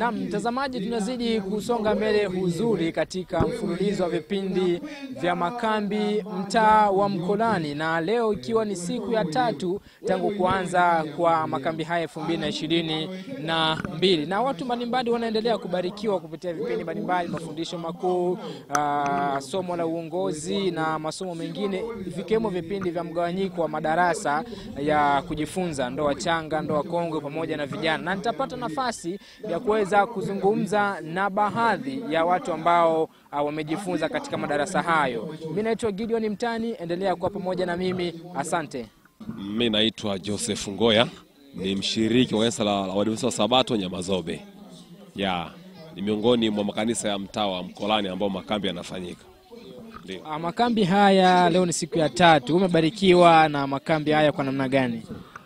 Naam, mtazamaji, tunazidi kusonga mbele huzuri katika mfululizo wa vipindi vya makambi mtaa wa Mkolani, na leo ikiwa ni siku ya tatu tangu kuanza kwa makambi haya elfu mbili na ishirini na mbili na watu mbalimbali wanaendelea kubarikiwa kupitia vipindi mbalimbali, mafundisho makuu, ah, somo la uongozi na masomo mengine, vikiwemo vipindi vya mgawanyiko wa madarasa ya kujifunza ndoa changa, ndoa kongwe pamoja na vijana, na nitapata nafasi ya kuweza kuzungumza na baadhi ya watu ambao ah, wamejifunza katika madarasa hayo. Mimi naitwa Gideon Mtani, endelea kuwa pamoja na mimi, asante. Mimi naitwa Joseph Ngoya, ni mshiriki wa kanisa la la Waadventista wa Sabato Nyamazobe. Ya, ni miongoni mwa makanisa ya mtaa wa Mkolani ambao makambi yanafanyika. Ndio. Ah, Makambi haya leo ni siku ya tatu, umebarikiwa na makambi haya kwa namna gani?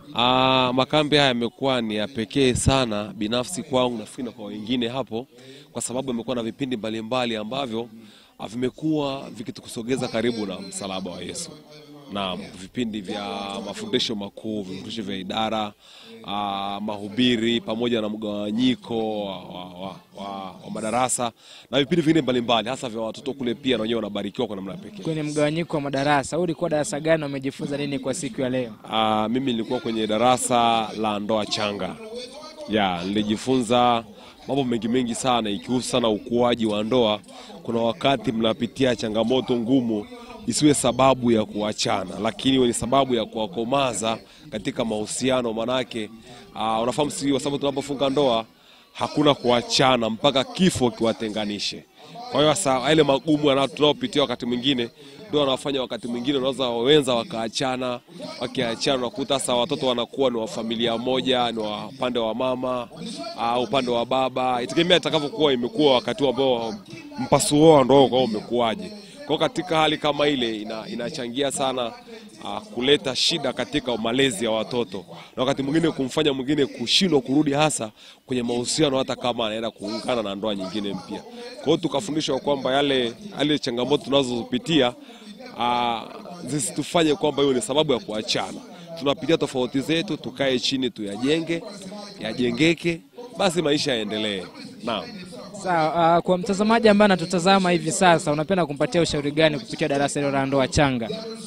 Ah, makambi haya yamekuwa ni ya pekee sana binafsi kwangu nafikiri na kwa wengine hapo, kwa sababu yamekuwa na vipindi mbalimbali ambavyo ah, vimekuwa vikitukusogeza karibu na msalaba wa Yesu. Naam, vipindi vya mafundisho makuu, vifundisho vya idara, ah, mahubiri pamoja na mgawanyiko wa, wa, wa, wa, wa madarasa na vipindi vingine mbalimbali hasa vya watoto kule, pia na wenyewe wanabarikiwa kwa namna ya pekee. Kwenye mgawanyiko wa madarasa, huu ulikuwa darasa gani na umejifunza nini kwa siku ya leo? Ah, mimi nilikuwa kwenye darasa la ndoa changa. Ya, nilijifunza mambo mengi mengi sana ikihusu sana ukuaji wa ndoa. Kuna wakati mnapitia changamoto ngumu isiwe sababu ya kuachana, lakini iwe ni sababu ya kuwakomaza katika mahusiano. Manake ah, unafahamu si kwa sababu tunapofunga ndoa hakuna kuachana mpaka kifo kiwatenganishe. Kwa hiyo sasa yale magumu yana- tunayopitia wakati mwingine ndio wanafanya wakati mwingine unaweza wenza wakaachana, wakiachana unakuta sasa watoto wanakuwa ni wa familia moja, ni wa upande wa mama au upande wa baba, itegemea itakavyokuwa imekuwa wakati huo ambao mpasuo wa ndoa kwao umekuwaje. Kwa hiyo katika hali kama ile ina, inachangia sana uh, kuleta shida katika malezi ya watoto na wakati mwingine kumfanya mwingine kushindwa kurudi hasa kwenye mahusiano hata kama anaenda kuungana na ndoa nyingine mpya. Kwa hiyo tukafundishwa kwamba yale, yale changamoto tunazopitia uh, zisitufanye kwamba hiyo ni sababu ya kuachana. Tunapitia tofauti zetu, tukae chini tuyajenge, yajengeke, basi maisha yaendelee. Naam. Sawa, ah, kwa mtazamaji ambaye anatutazama hivi sasa, unapenda kumpatia ushauri gani kupitia darasa hilo la ndoa changa?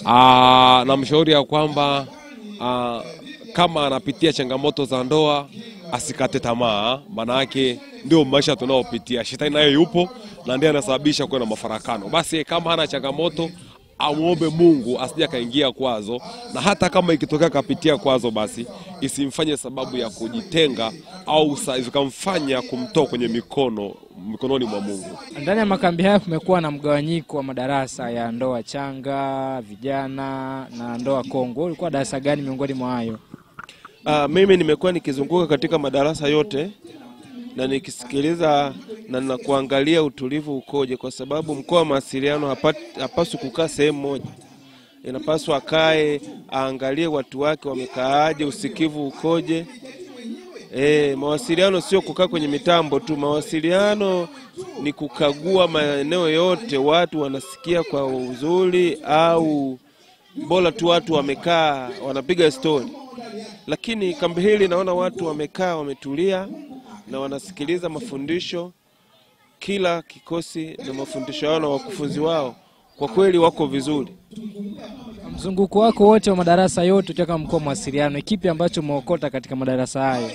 Ah, namshauri ya kwamba ah, kama anapitia changamoto za ndoa asikate tamaa, maana yake ndio maisha tunayopitia. Shetani naye yupo na ndiye anasababisha kuwa na mafarakano. Basi kama hana changamoto amwombe Mungu asije akaingia kwazo, na hata kama ikitokea kapitia kwazo, basi isimfanye sababu ya kujitenga au sa- zikamfanya kumtoa kwenye mikono mikononi mwa Mungu. Ndani ya makambi haya kumekuwa na mgawanyiko wa madarasa ya ndoa changa, vijana na ndoa kongwe. Wewe Ulikuwa darasa gani miongoni mwa hayo? Ah, mimi nimekuwa nikizunguka katika madarasa yote na nikisikiliza na nakuangalia utulivu ukoje, kwa sababu mkoa wa mawasiliano hapa- hapaswi kukaa sehemu moja, inapaswa akae aangalie watu wake wamekaaje, usikivu ukoje. E, mawasiliano sio kukaa kwenye mitambo tu. Mawasiliano ni kukagua maeneo yote, watu wanasikia kwa uzuri au bora tu watu wamekaa wanapiga stori. Lakini kambi hili naona watu wamekaa wametulia na wanasikiliza mafundisho. Kila kikosi na mafundisho yao na wakufunzi wao kwa kweli wako vizuri. Mzunguko wako wote wa madarasa yote ukiwa mkoa wa mawasiliano, kipi ambacho umeokota katika madarasa hayo?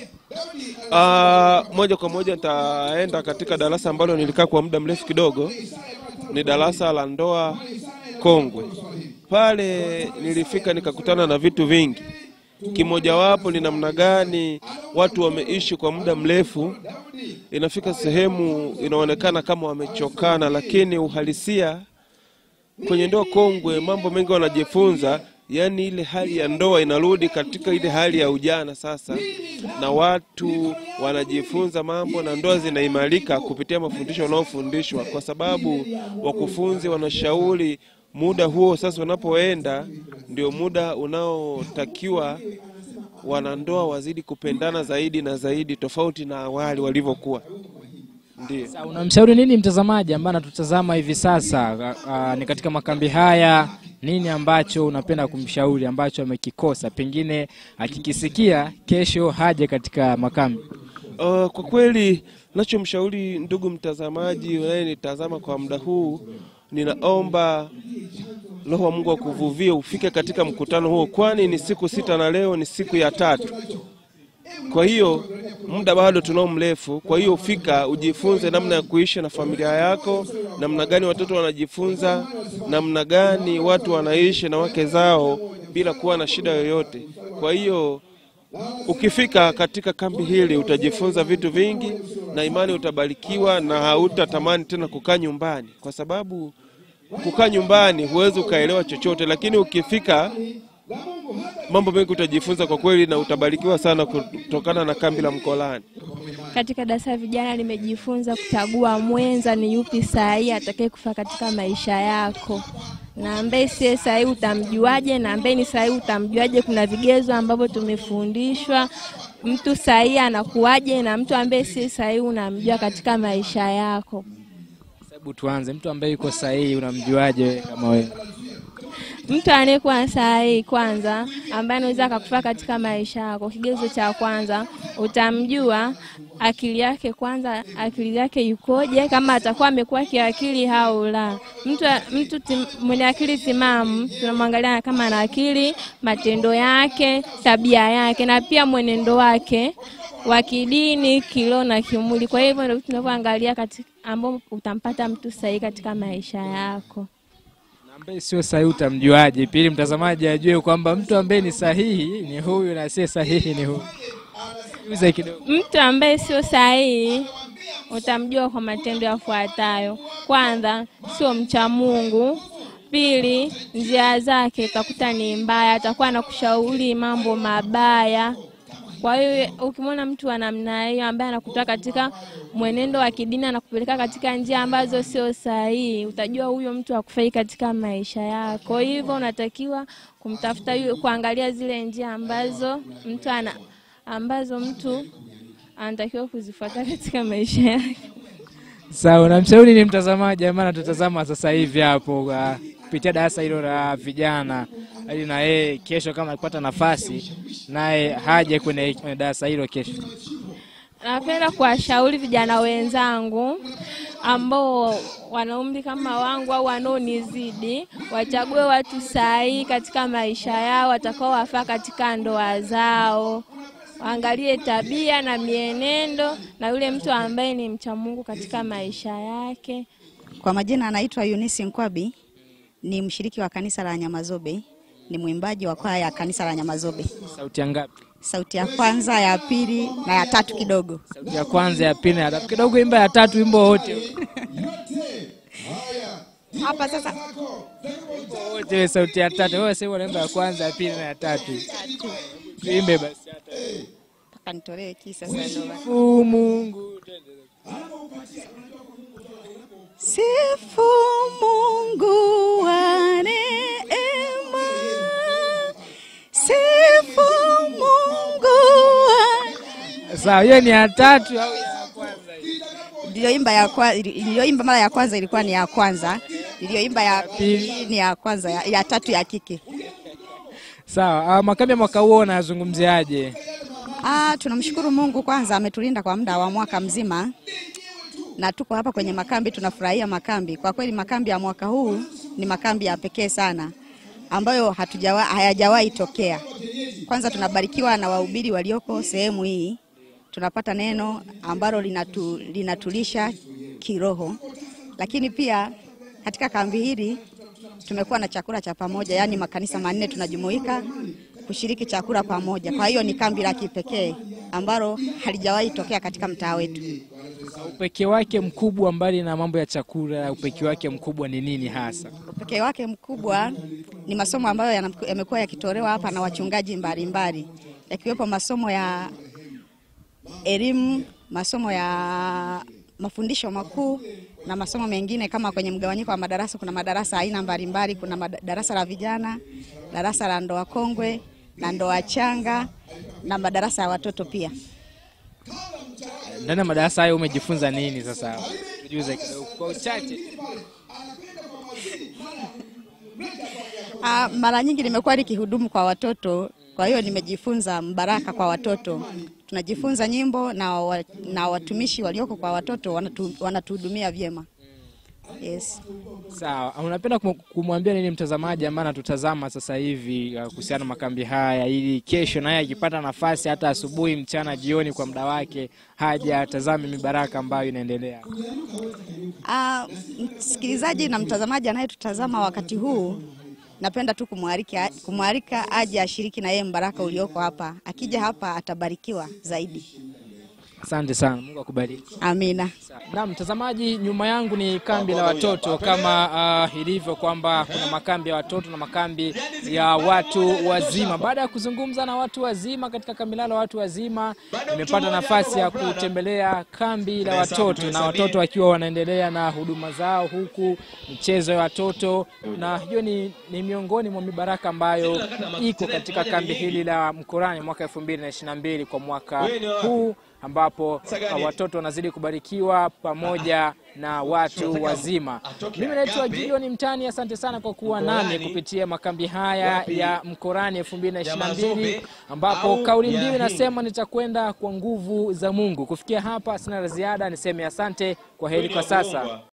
Ah, moja kwa moja nitaenda katika darasa ambalo nilikaa kwa muda mrefu kidogo, ni darasa la ndoa kongwe. Pale nilifika nikakutana na vitu vingi, kimojawapo ni namna gani watu wameishi kwa muda mrefu, inafika sehemu inaonekana kama wamechokana, lakini uhalisia kwenye ndoa kongwe mambo mengi wanajifunza, yaani ile hali ya ndoa inarudi katika ile hali ya ujana sasa, na watu wanajifunza mambo na ndoa zinaimarika kupitia mafundisho wanaofundishwa, kwa sababu wakufunzi wanashauri muda huo sasa unapoenda ndio muda unaotakiwa wanandoa wazidi kupendana zaidi na zaidi, tofauti na awali walivyokuwa. Ndio. Sasa unamshauri nini mtazamaji ambaye anatutazama hivi sasa? Aa, ni katika makambi haya, nini ambacho unapenda kumshauri ambacho amekikosa, pengine akikisikia kesho haje katika makambi? Uh, kwa kweli nachomshauri ndugu mtazamaji unayenitazama kwa muda huu, ninaomba Roho wa Mungu akuvuvie ufike katika mkutano huo, kwani ni siku sita na leo ni siku ya tatu. Kwa hiyo muda bado tunao mrefu. Kwa hiyo fika ujifunze namna ya kuishi na familia yako, namna gani watoto wanajifunza, namna gani watu wanaishi na wake zao bila kuwa na shida yoyote. Kwa hiyo ukifika katika kambi hili utajifunza vitu vingi, na imani utabarikiwa na hautatamani tena kukaa nyumbani, kwa sababu kukaa nyumbani huwezi ukaelewa chochote, lakini ukifika mambo mengi utajifunza kwa kweli, na utabarikiwa sana kutokana na kambi la Mkolani. Katika darasa la vijana nimejifunza kuchagua mwenza ni yupi sahihi atakaye kufaa katika maisha yako, na ambaye siye sahihi utamjuaje, na ambaye ni sahihi utamjuaje. Kuna vigezo ambavyo tumefundishwa, mtu sahihi anakuwaje, na mtu ambaye si sahihi unamjua katika maisha yako. Hebu tuanze, mtu ambaye yuko sahihi unamjuaje wewe kama wewe? Mtu anayekuwa sahihi kwanza, ambaye anaweza akakufaa katika maisha yako, kigezo cha kwanza utamjua akili yake kwanza, akili yake yukoje, kama atakuwa amekuwa kiakili au la. Mtu, mtu tim, mwenye akili timamu tunamwangalia kama ana akili, matendo yake, tabia yake, na pia mwenendo wake wa kidini, kiroho na kimwili. Kwa hivyo ndio tunavyoangalia katika ambao utampata mtu sahihi katika maisha yako. Na ambaye sio sahihi utamjuaje? Pili, mtazamaji ajue kwamba mtu ambaye ni sahihi ni huyu na asiye sahihi ni huyu. Uze kidogo. Mtu ambaye sio sahihi utamjua kwa matendo yafuatayo. Kwanza, sio mcha Mungu. Pili, njia zake utakuta ni mbaya, atakuwa anakushauri mambo mabaya. Kwa hiyo ukimwona mtu wa namna hiyo ambaye anakutoa katika mwenendo wa kidini, anakupeleka katika njia ambazo sio sahihi, utajua huyo mtu hakufai katika maisha yako. Hivyo unatakiwa kumtafuta yule, kuangalia zile njia ambazo mtu ana ambazo mtu anatakiwa kuzifuata katika maisha yake. Sawa, namshauri ni mtazamaji ambaye anatutazama sasa hivi hapo uh, kupitia darasa hilo la vijana, ili na yeye kesho kama akipata nafasi naye haje kwenye kwenye darasa hilo kesho. Napenda kuwashauri vijana wenzangu ambao wana umri kama wangu au wanaonizidi wachague watu sahihi katika maisha yao watakao wafaa katika ndoa zao. Waangalie tabia na mienendo na yule mtu ambaye ni mcha Mungu katika maisha yake. Kwa majina anaitwa Eunice Nkwabi, ni mshiriki wa kanisa la Nyamazobe, ni mwimbaji wa kwaya ya kanisa la Nyamazobe. Sauti ya ngapi? Sauti ya kwanza, ya pili na ya tatu kidogo. Sauti ya kwanza, ya pili na ya tatu. Kidogo imba ya tatu, wimbo wote Hapa sasa wote, wewe sauti ya tatu. Wewe sasa unaimba ya kwanza, ya pili na ya tatu. Tuimbe basi hata. mpaka nitolewe kisa sasa. ndo basi. Sifu Mungu. Sifu Mungu wa neema, sifu Mungu wa Sawa, hiyo ni ya tatu au ya kwanza hii? niliyoimba ya kwa, niliyoimba mara ya kwanza ilikuwa ni ya kwanza, niliyoimba ya pili ni ya kwanza, ya, ya tatu ya kike. Sawa, ah, makambi ya mwaka huo unazungumziaje? Ah, tunamshukuru Mungu kwanza ametulinda kwa muda wa mwaka mzima na tuko hapa kwenye makambi, tunafurahia makambi. Kwa kweli makambi ya mwaka huu ni makambi ya pekee sana ambayo hatujawa, hayajawahi tokea. Kwanza tunabarikiwa na wahubiri walioko sehemu hii, tunapata neno ambalo linatu, linatulisha kiroho, lakini pia katika kambi hili tumekuwa na chakula cha pamoja, yaani makanisa manne tunajumuika kushiriki chakula pamoja. Kwa hiyo ni kambi la kipekee ambalo halijawahi tokea katika mtaa wetu. Upekee wake mkubwa, mbali na mambo ya chakula, upekee wake mkubwa ni nini hasa? Upekee wake mkubwa ni masomo ambayo yana- yamekuwa yakitolewa hapa na wachungaji mbalimbali, yakiwepo masomo ya elimu, masomo ya mafundisho makuu na masomo mengine kama kwenye mgawanyiko wa madarasa. Kuna madarasa aina mbalimbali, kuna mad- darasa la vijana, darasa la ndoa kongwe na ndoa changa na madarasa ya watoto pia. Ndani ya madarasa hayo umejifunza nini sasa? Tujuze kidogo kwa uchache. Ah, mara nyingi nimekuwa nikihudumu kwa watoto, kwa hiyo nimejifunza mbaraka kwa watoto. tunajifunza nyimbo na, wa, na watumishi walioko kwa watoto wanatu, wanatuhudumia vyema. Yes. Sawa, unapenda kum- kumwambia nini mtazamaji ambaye anatutazama sasa hivi uh, kuhusiana na makambi haya, ili kesho naye akipata nafasi hata asubuhi, mchana, jioni, kwa muda wake haja atazame mibaraka ambayo inaendelea? Ah, msikilizaji na mtazamaji anayetutazama wakati huu, napenda tu kumwalika kumwalika aje ashiriki na yeye mbaraka ulioko hapa. Akija hapa atabarikiwa zaidi. Asante sana, Mungu akubariki. Amina. Na mtazamaji, nyuma yangu ni kambi la watoto kama uh, ilivyo kwamba kuna makambi ya watoto na makambi ya watu wazima. Baada ya kuzungumza na watu wazima katika kambi lao la watu wazima, nimepata nafasi ya kutembelea kambi la watoto na watoto wakiwa wanaendelea na huduma zao, huku michezo ya watoto, na hiyo ni, ni miongoni mwa mibaraka ambayo iko katika kambi hili la Mkorani mwaka 2022 kwa mwaka huu ambapo uh, watoto wanazidi kubarikiwa pamoja na watu wazima. Mimi naitwa Gideon Mtani, asante sana kwa kuwa nami kupitia makambi haya ya Mkorani 2022 ambapo kauli mbiu inasema nitakwenda kwa nguvu za Mungu. Kufikia hapa sina la ziada, niseme asante, kwa heri kwa sasa.